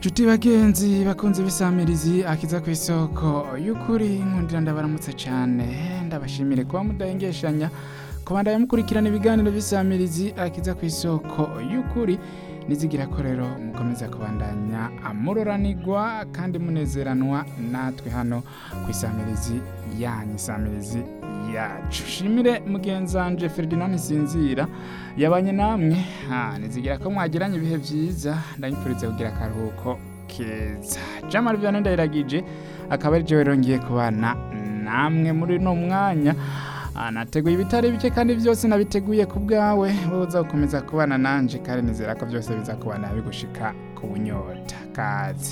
Nshuti bagenzi bakunze bisamirizi akiza ku isoko y'ukuri nkundira ndabaramutse cyane ndabashimire kuba mudahengeshanya kubandanya mukurikirana ibiganiro bisamirizi akiza ku isoko y'ukuri nizigira ko rero mukomeza kubandanya amuroranirwa kandi munezeranwa natwe hano ku isamirizi yanyu isamirizi yacu shimire mugenzanje Ferdinand Sinzira yabanye namwe ha nizigira ko mwagiranye ibihe byiza ndanyifuriza kugira akaruhuko keza Jamal Vianney ndayiragije akaba ari jewe rongeye kubana namwe muri no mwanya Ah, nateguye ibitari bike kandi byose nabiteguye ku bwawe wowe uza gukomeza kubana nanje kandi nizera ko byose biza kubana bigushika ku bunyota kaze